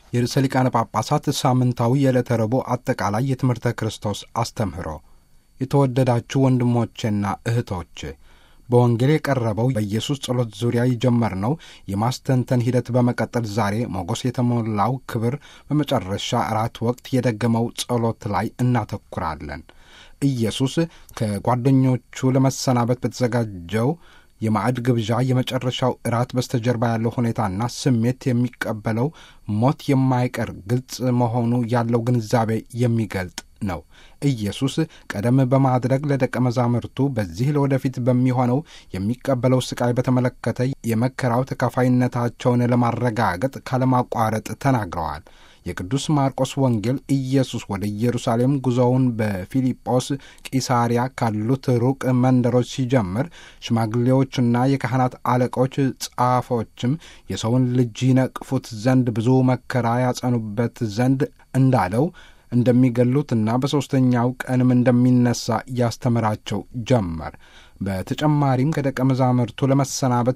የርዕሰ ሊቃነ ጳጳሳት ሳምንታዊ የዕለተ ረቡዕ አጠቃላይ የትምህርተ ክርስቶስ አስተምህሮ። የተወደዳችሁ ወንድሞቼና እህቶቼ በወንጌል የቀረበው በኢየሱስ ጸሎት ዙሪያ የጀመርነው የማስተንተን ሂደት በመቀጠል ዛሬ ሞገስ የተሞላው ክብር በመጨረሻ እራት ወቅት የደገመው ጸሎት ላይ እናተኩራለን። ኢየሱስ ከጓደኞቹ ለመሰናበት በተዘጋጀው የማዕድ ግብዣ የመጨረሻው እራት በስተጀርባ ያለው ሁኔታና ስሜት የሚቀበለው ሞት የማይቀር ግልጽ መሆኑ ያለው ግንዛቤ የሚገልጥ ነው። ኢየሱስ ቀደም በማድረግ ለደቀ መዛሙርቱ በዚህ ለወደፊት በሚሆነው የሚቀበለው ስቃይ በተመለከተ የመከራው ተካፋይነታቸውን ለማረጋገጥ ካለማቋረጥ ተናግረዋል። የቅዱስ ማርቆስ ወንጌል ኢየሱስ ወደ ኢየሩሳሌም ጉዞውን በፊልጶስ ቂሳሪያ ካሉት ሩቅ መንደሮች ሲጀምር ሽማግሌዎችና የካህናት አለቆች ጻፎችም የሰውን ልጅ ይነቅፉት ዘንድ ብዙ መከራ ያጸኑበት ዘንድ እንዳለው እንደሚገሉትና በሦስተኛው ቀንም እንደሚነሳ ያስተምራቸው ጀመር። በተጨማሪም ከደቀ መዛሙርቱ ለመሰናበት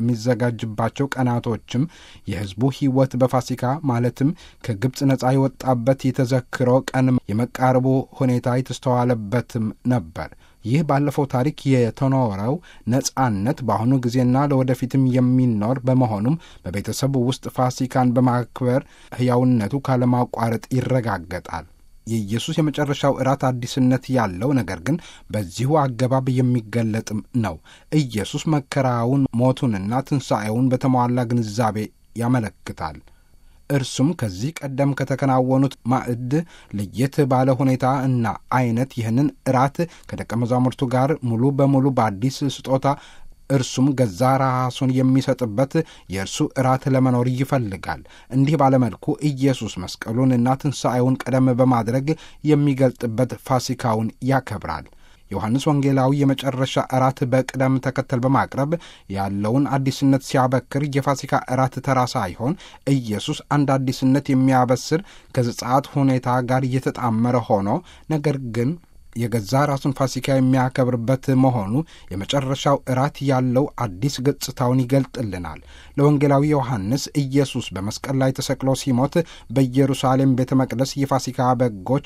በሚዘጋጅባቸው ቀናቶችም የሕዝቡ ሕይወት በፋሲካ ማለትም ከግብፅ ነፃ የወጣበት የተዘክሮ ቀን የመቃረቡ ሁኔታ የተስተዋለበትም ነበር። ይህ ባለፈው ታሪክ የተኖረው ነጻነት በአሁኑ ጊዜና ለወደፊትም የሚኖር በመሆኑም በቤተሰቡ ውስጥ ፋሲካን በማክበር ሕያውነቱ ካለማቋረጥ ይረጋገጣል። የኢየሱስ የመጨረሻው እራት አዲስነት ያለው ነገር ግን በዚሁ አገባብ የሚገለጥም ነው። ኢየሱስ መከራውን፣ ሞቱንና ትንሣኤውን በተሟላ ግንዛቤ ያመለክታል። እርሱም ከዚህ ቀደም ከተከናወኑት ማዕድ ለየት ባለ ሁኔታ እና አይነት ይህንን እራት ከደቀ መዛሙርቱ ጋር ሙሉ በሙሉ በአዲስ ስጦታ እርሱም ገዛ ራሱን የሚሰጥበት የእርሱ እራት ለመኖር ይፈልጋል። እንዲህ ባለመልኩ ኢየሱስ መስቀሉንና ትንሣኤውን ቀደም በማድረግ የሚገልጥበት ፋሲካውን ያከብራል። ዮሐንስ ወንጌላዊ የመጨረሻ እራት በቅደም ተከተል በማቅረብ ያለውን አዲስነት ሲያበክር የፋሲካ እራት ተራ ሳይሆን ኢየሱስ አንድ አዲስነት የሚያበስር ከዘጸአት ሁኔታ ጋር እየተጣመረ ሆኖ ነገር ግን የገዛ ራሱን ፋሲካ የሚያከብርበት መሆኑ የመጨረሻው እራት ያለው አዲስ ገጽታውን ይገልጥልናል። ለወንጌላዊ ዮሐንስ ኢየሱስ በመስቀል ላይ ተሰቅሎ ሲሞት በኢየሩሳሌም ቤተ መቅደስ የፋሲካ በጎች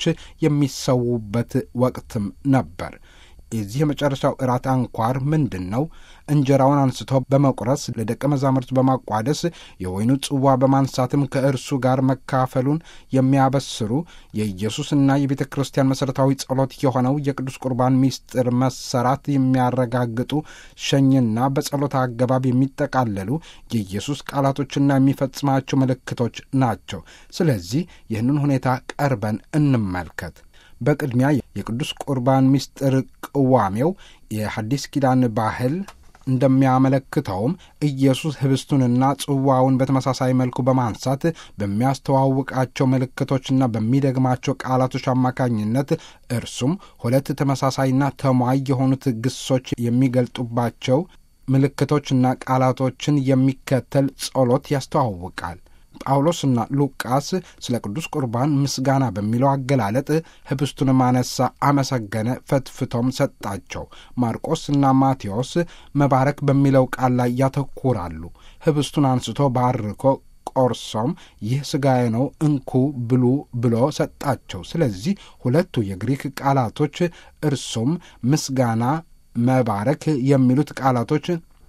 የሚሰዉበት ወቅትም ነበር። የዚህ የመጨረሻው እራት አንኳር ምንድን ነው? እንጀራውን አንስቶ በመቁረስ ለደቀ መዛሙርት በማቋደስ የወይኑ ጽዋ በማንሳትም ከእርሱ ጋር መካፈሉን የሚያበስሩ የኢየሱስና የቤተ ክርስቲያን መሠረታዊ ጸሎት የሆነው የቅዱስ ቁርባን ምስጢር መሰራት የሚያረጋግጡ ሸኝና በጸሎት አገባብ የሚጠቃለሉ የኢየሱስ ቃላቶችና የሚፈጽማቸው ምልክቶች ናቸው። ስለዚህ ይህንን ሁኔታ ቀርበን እንመልከት። በቅድሚያ የቅዱስ ቁርባን ምስጢር ቅዋሜው የሐዲስ ኪዳን ባህል እንደሚያመለክተውም ኢየሱስ ህብስቱንና ጽዋውን በተመሳሳይ መልኩ በማንሳት በሚያስተዋውቃቸው ምልክቶችና በሚደግማቸው ቃላቶች አማካኝነት እርሱም ሁለት ተመሳሳይና ተሟይ የሆኑት ግሶች የሚገልጡባቸው ምልክቶችና ቃላቶችን የሚከተል ጸሎት ያስተዋውቃል። ጳውሎስና ሉቃስ ስለ ቅዱስ ቁርባን ምስጋና በሚለው አገላለጥ ህብስቱን ማነሳ፣ አመሰገነ፣ ፈትፍቶም ሰጣቸው። ማርቆስና ማቴዎስ መባረክ በሚለው ቃል ላይ ያተኩራሉ። ህብስቱን አንስቶ ባርኮ ቆርሶም ይህ ሥጋዬ ነው እንኩ ብሉ ብሎ ሰጣቸው። ስለዚህ ሁለቱ የግሪክ ቃላቶች እርሱም ምስጋና፣ መባረክ የሚሉት ቃላቶች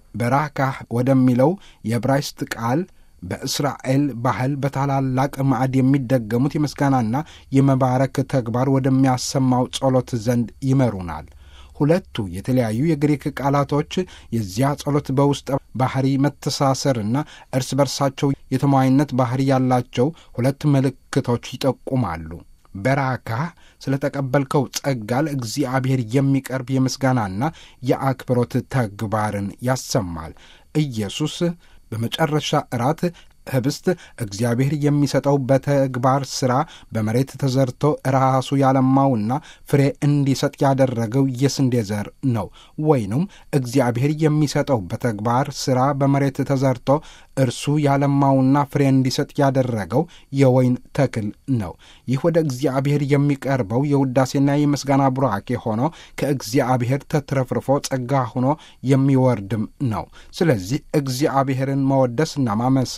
በራካህ ወደሚለው የዕብራይስጥ ቃል በእስራኤል ባህል በታላላቅ ማዕድ የሚደገሙት የምስጋናና የመባረክ ተግባር ወደሚያሰማው ጸሎት ዘንድ ይመሩናል። ሁለቱ የተለያዩ የግሪክ ቃላቶች የዚያ ጸሎት በውስጠ ባህሪ መተሳሰርና እርስ በርሳቸው የተሟይነት ባህሪ ያላቸው ሁለት ምልክቶች ይጠቁማሉ። በራካ ስለ ተቀበልከው ጸጋ ለእግዚአብሔር የሚቀርብ የምስጋናና የአክብሮት ተግባርን ያሰማል። ኢየሱስ በመጨረሻ እራት ህብስት እግዚአብሔር የሚሰጠው በተግባር ሥራ በመሬት ተዘርቶ ራሱ ያለማውና ፍሬ እንዲሰጥ ያደረገው የስንዴ ዘር ነው። ወይንም እግዚአብሔር የሚሰጠው በተግባር ሥራ በመሬት ተዘርቶ እርሱ ያለማውና ፍሬ እንዲሰጥ ያደረገው የወይን ተክል ነው። ይህ ወደ እግዚአብሔር የሚቀርበው የውዳሴና የምስጋና ቡራኬ ሆኖ ከእግዚአብሔር ተትረፍርፎ ጸጋ ሆኖ የሚወርድም ነው። ስለዚህ እግዚአብሔርን መወደስና ማመስገን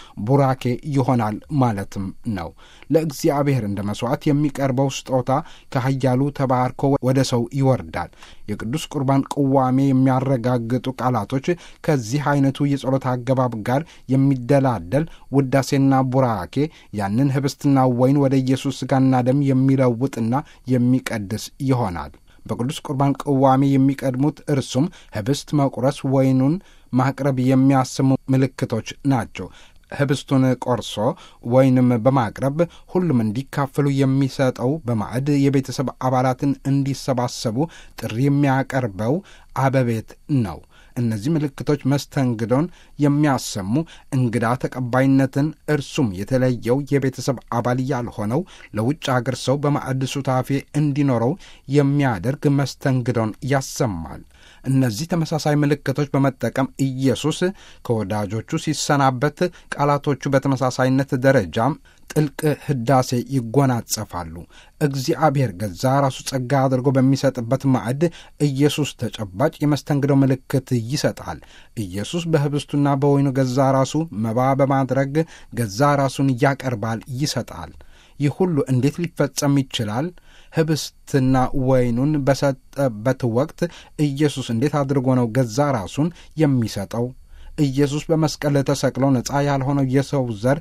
ቡራኬ ይሆናል ማለትም ነው። ለእግዚአብሔር እንደ መሥዋዕት የሚቀርበው ስጦታ ከኃያሉ ተባርኮ ወደ ሰው ይወርዳል። የቅዱስ ቁርባን ቅዋሜ የሚያረጋግጡ ቃላቶች ከዚህ አይነቱ የጸሎት አገባብ ጋር የሚደላደል ውዳሴና ቡራኬ ያንን ህብስትና ወይን ወደ ኢየሱስ ሥጋና ደም የሚለውጥና የሚቀድስ ይሆናል። በቅዱስ ቁርባን ቅዋሜ የሚቀድሙት እርሱም ህብስት መቁረስ፣ ወይኑን ማቅረብ የሚያስሙ ምልክቶች ናቸው። ህብስቱን ቆርሶ ወይንም በማቅረብ ሁሉም እንዲካፈሉ የሚሰጠው በማዕድ የቤተሰብ አባላትን እንዲሰባሰቡ ጥሪ የሚያቀርበው አበቤት ነው። እነዚህ ምልክቶች መስተንግዶን የሚያሰሙ እንግዳ ተቀባይነትን እርሱም የተለየው የቤተሰብ አባል ያልሆነው ለውጭ አገር ሰው በማዕድ ሱታፌ እንዲኖረው የሚያደርግ መስተንግዶን ያሰማል። እነዚህ ተመሳሳይ ምልክቶች በመጠቀም ኢየሱስ ከወዳጆቹ ሲሰናበት ቃላቶቹ በተመሳሳይነት ደረጃም ጥልቅ ህዳሴ ይጎናጸፋሉ። እግዚአብሔር ገዛ ራሱ ጸጋ አድርጎ በሚሰጥበት ማዕድ ኢየሱስ ተጨባጭ የመስተንግዶ ምልክት ይሰጣል። ኢየሱስ በህብስቱና በወይኑ ገዛ ራሱ መባ በማድረግ ገዛ ራሱን ያቀርባል፣ ይሰጣል። ይህ ሁሉ እንዴት ሊፈጸም ይችላል? ህብስትና ወይኑን በሰጠበት ወቅት ኢየሱስ እንዴት አድርጎ ነው ገዛ ራሱን የሚሰጠው? ኢየሱስ በመስቀል ተሰቅሎ ነፃ ያልሆነው የሰው ዘር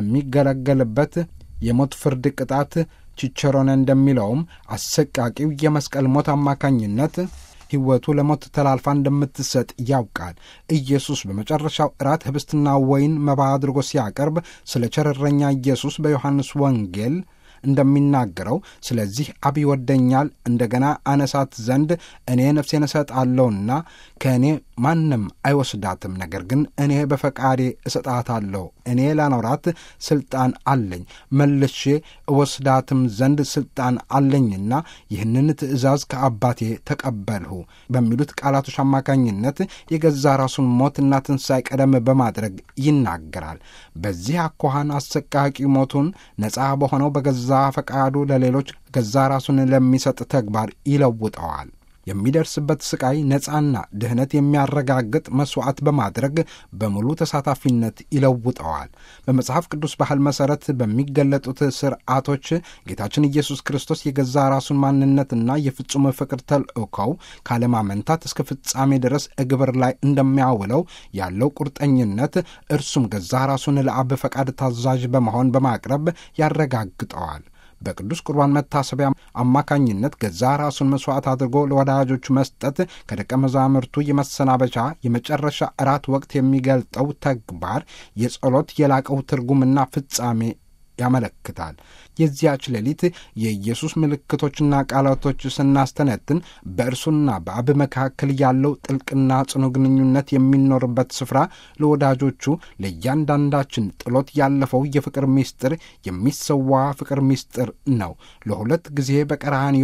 በሚገለገልበት የሞት ፍርድ ቅጣት ቺቸሮነ እንደሚለውም አሰቃቂው የመስቀል ሞት አማካኝነት ሕይወቱ ለሞት ተላልፋ እንደምትሰጥ ያውቃል። ኢየሱስ በመጨረሻው እራት ህብስትና ወይን መባ አድርጎ ሲያቀርብ ስለ ቸረረኛ ኢየሱስ በዮሐንስ ወንጌል እንደሚናገረው ስለዚህ አብ ይወደኛል፣ እንደገና አነሳት ዘንድ እኔ ነፍሴን እሰጣለሁና ከእኔ ማንም አይወስዳትም፣ ነገር ግን እኔ በፈቃዴ እሰጣታለሁ። እኔ ላኖራት ስልጣን አለኝ፣ መልሼ እወስዳትም ዘንድ ስልጣን አለኝና ይህንን ትእዛዝ ከአባቴ ተቀበልሁ በሚሉት ቃላቶች አማካኝነት የገዛ ራሱን ሞትና ትንሣኤ ቀደም በማድረግ ይናገራል። በዚህ አኳኋን አሰቃቂ ሞቱን ነፃ በሆነው በገዛ ፈቃዱ ለሌሎች ገዛ ራሱን ለሚሰጥ ተግባር ይለውጠዋል። የሚደርስበት ስቃይ ነፃና ድህነት የሚያረጋግጥ መሥዋዕት በማድረግ በሙሉ ተሳታፊነት ይለውጠዋል። በመጽሐፍ ቅዱስ ባህል መሠረት በሚገለጡት ስርዓቶች ጌታችን ኢየሱስ ክርስቶስ የገዛ ራሱን ማንነትና የፍጹም ፍቅር ተልእኮው ካለማመንታት እስከ ፍጻሜ ድረስ እግብር ላይ እንደሚያውለው ያለው ቁርጠኝነት እርሱም ገዛ ራሱን ለአብ ፈቃድ ታዛዥ በመሆን በማቅረብ ያረጋግጠዋል። በቅዱስ ቁርባን መታሰቢያ አማካኝነት ገዛ ራሱን መሥዋዕት አድርጎ ለወዳጆቹ መስጠት ከደቀ መዛሙርቱ የመሰናበቻ የመጨረሻ እራት ወቅት የሚገልጠው ተግባር የጸሎት የላቀው ትርጉምና ፍጻሜ ያመለክታል። የዚያች ሌሊት የኢየሱስ ምልክቶችና ቃላቶች ስናስተነትን በእርሱና በአብ መካከል ያለው ጥልቅና ጽኑ ግንኙነት የሚኖርበት ስፍራ ለወዳጆቹ ለእያንዳንዳችን ጥሎት ያለፈው የፍቅር ምስጢር የሚሰዋ ፍቅር ምስጢር ነው። ለሁለት ጊዜ በቀራንዮ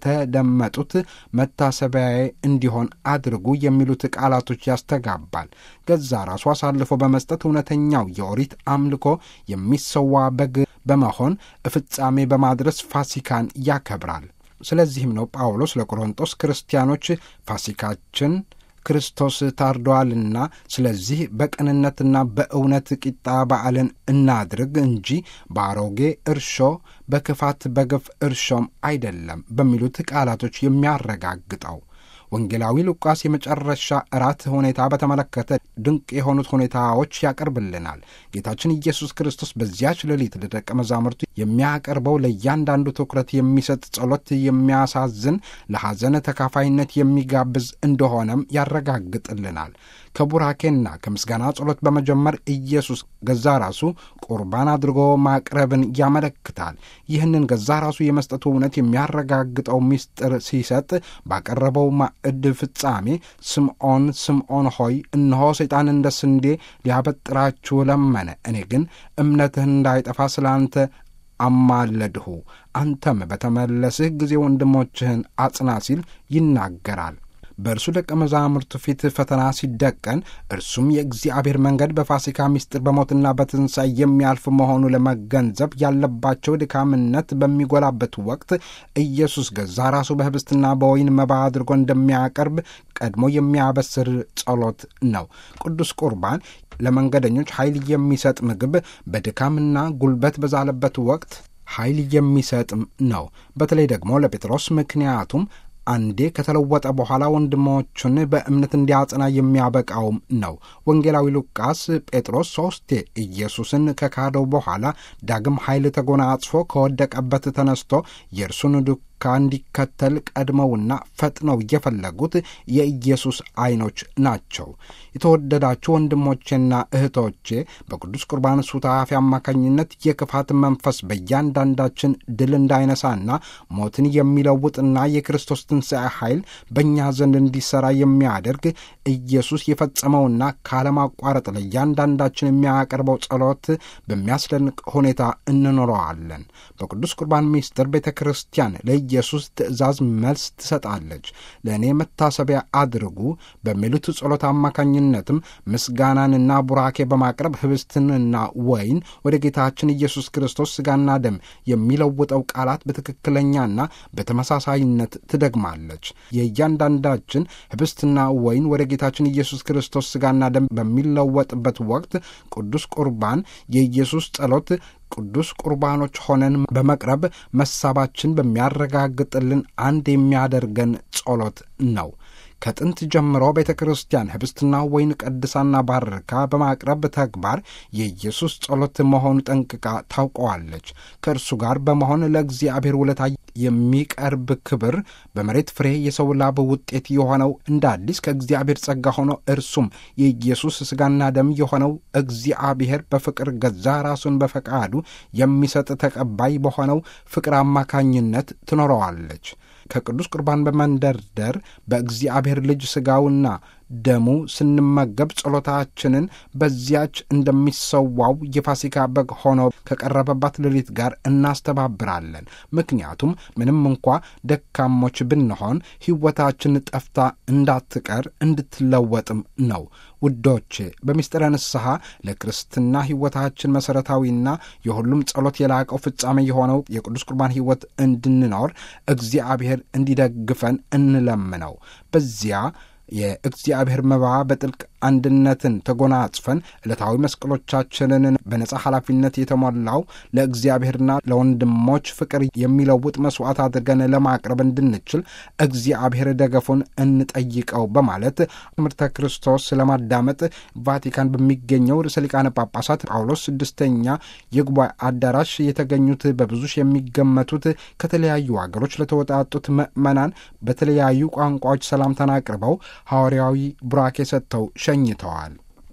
የተደመጡት መታሰቢያዬ እንዲሆን አድርጉ የሚሉት ቃላቶች ያስተጋባል። ገዛ ራሱ አሳልፎ በመስጠት እውነተኛው የኦሪት አምልኮ የሚሰዋ በግ በመሆን ፍጻሜ በማድረስ ፋሲካን ያከብራል። ስለዚህም ነው ጳውሎስ ለቆሮንጦስ ክርስቲያኖች ፋሲካችን ክርስቶስ ታርደዋልና ስለዚህ በቅንነትና በእውነት ቂጣ በዓልን እናድርግ እንጂ በአሮጌ እርሾ በክፋት በግፍ እርሾም አይደለም በሚሉት ቃላቶች የሚያረጋግጠው ወንጌላዊ ሉቃስ የመጨረሻ እራት ሁኔታ በተመለከተ ድንቅ የሆኑት ሁኔታዎች ያቀርብልናል። ጌታችን ኢየሱስ ክርስቶስ በዚያች ሌሊት ለደቀ መዛሙርቱ የሚያቀርበው ለእያንዳንዱ ትኩረት የሚሰጥ ጸሎት የሚያሳዝን፣ ለሐዘን ተካፋይነት የሚጋብዝ እንደሆነም ያረጋግጥልናል። ከቡራኬና ከምስጋና ጸሎት በመጀመር ኢየሱስ ገዛ ራሱ ቁርባን አድርጎ ማቅረብን ያመለክታል። ይህንን ገዛ ራሱ የመስጠቱ እውነት የሚያረጋግጠው ምስጢር ሲሰጥ ባቀረበው ማዕድ ፍጻሜ ስምዖን ስምዖን ሆይ እነሆ ሰይጣን እንደ ስንዴ ሊያበጥራችሁ ለመነ፣ እኔ ግን እምነትህ እንዳይጠፋ ስለ አንተ አማለድሁ፣ አንተም በተመለስህ ጊዜ ወንድሞችህን አጽና ሲል ይናገራል። በእርሱ ደቀ መዛሙርቱ ፊት ፈተና ሲደቀን እርሱም የእግዚአብሔር መንገድ በፋሲካ ምስጢር በሞትና በትንሣኤ የሚያልፍ መሆኑ ለመገንዘብ ያለባቸው ድካምነት በሚጎላበት ወቅት ኢየሱስ ገዛ ራሱ በህብስትና በወይን መባ አድርጎ እንደሚያቀርብ ቀድሞ የሚያበስር ጸሎት ነው። ቅዱስ ቁርባን ለመንገደኞች ኃይል የሚሰጥ ምግብ በድካምና ጉልበት በዛለበት ወቅት ኃይል የሚሰጥም ነው። በተለይ ደግሞ ለጴጥሮስ ምክንያቱም አንዴ ከተለወጠ በኋላ ወንድሞቹን በእምነት እንዲያጽና የሚያበቃውም ነው። ወንጌላዊ ሉቃስ ጴጥሮስ ሦስቴ ኢየሱስን ከካደው በኋላ ዳግም ኃይል ተጎናጽፎ ከወደቀበት ተነስቶ የእርሱን ዱካ እንዲከተል ቀድመውና ፈጥነው የፈለጉት የኢየሱስ ዐይኖች ናቸው። የተወደዳችሁ ወንድሞቼና እህቶቼ በቅዱስ ቁርባን ሱታፊ አማካኝነት የክፋት መንፈስ በእያንዳንዳችን ድል እንዳይነሳና ሞትን የሚለውጥና የክርስቶስ ትንሣኤ ኃይል በእኛ ዘንድ እንዲሠራ የሚያደርግ ኢየሱስ የፈጸመውና ካለማቋረጥ ለእያንዳንዳችን የሚያቀርበው ጸሎት በሚያስደንቅ ሁኔታ እንኖረዋለን። በቅዱስ ቁርባን ምስጢር ቤተ ክርስቲያን ለኢየሱስ ትእዛዝ መልስ ትሰጣለች። ለእኔ መታሰቢያ አድርጉ በሚሉት ጸሎት አማካኝነትም ምስጋናንና ቡራኬ በማቅረብ ህብስትንና ወይን ወደ ጌታችን ኢየሱስ ክርስቶስ ሥጋና ደም የሚለውጠው ቃላት በትክክለኛና በተመሳሳይነት ትደግማለች። የእያንዳንዳችን ህብስትና ወይን ወደ ጌታችን ኢየሱስ ክርስቶስ ሥጋና ደም በሚለወጥበት ወቅት ቅዱስ ቁርባን የኢየሱስ ጸሎት ቅዱስ ቁርባኖች ሆነን በመቅረብ መሳባችን በሚያረጋግጥልን አንድ የሚያደርገን ጸሎት ነው። ከጥንት ጀምሮ ቤተ ክርስቲያን ህብስትና ወይን ቀድሳና ባርካ በማቅረብ ተግባር የኢየሱስ ጸሎት መሆኑ ጠንቅቃ ታውቀዋለች። ከእርሱ ጋር በመሆን ለእግዚአብሔር ውለታ የሚቀርብ ክብር በመሬት ፍሬ የሰው ላብ ውጤት የሆነው እንደ አዲስ ከእግዚአብሔር ጸጋ ሆኖ እርሱም የኢየሱስ ሥጋና ደም የሆነው እግዚአብሔር በፍቅር ገዛ ራሱን በፈቃዱ የሚሰጥ ተቀባይ በሆነው ፍቅር አማካኝነት ትኖረዋለች። ከቅዱስ ቁርባን በመንደርደር በእግዚአብሔር ልጅ ሥጋውና ደሙ ስንመገብ ጸሎታችንን በዚያች እንደሚሰዋው የፋሲካ በግ ሆኖ ከቀረበባት ሌሊት ጋር እናስተባብራለን። ምክንያቱም ምንም እንኳ ደካሞች ብንሆን ሕይወታችን ጠፍታ እንዳትቀር እንድትለወጥም ነው። ውዶቼ በምስጢረ ንስሐ ለክርስትና ሕይወታችን መሠረታዊና የሁሉም ጸሎት የላቀው ፍጻሜ የሆነው የቅዱስ ቁርባን ሕይወት እንድንኖር እግዚአብሔር እንዲደግፈን እንለምነው። በዚያ የእግዚአብሔር መባ በጥልቅ አንድነትን ተጎናጽፈን ዕለታዊ መስቀሎቻችንን በነጻ ኃላፊነት የተሞላው ለእግዚአብሔርና ለወንድሞች ፍቅር የሚለውጥ መሥዋዕት አድርገን ለማቅረብ እንድንችል እግዚአብሔር ደገፉን እንጠይቀው በማለት ትምህርተ ክርስቶስ ለማዳመጥ ቫቲካን በሚገኘው ርዕሰ ሊቃነ ጳጳሳት ጳውሎስ ስድስተኛ የጉባኤ አዳራሽ የተገኙት በብዙ ሺህ የሚገመቱት ከተለያዩ አገሮች ለተወጣጡት ምዕመናን በተለያዩ ቋንቋዎች ሰላምታን አቅርበው ሐዋርያዊ ቡራኬ ሰጥተው ሸኝተዋል።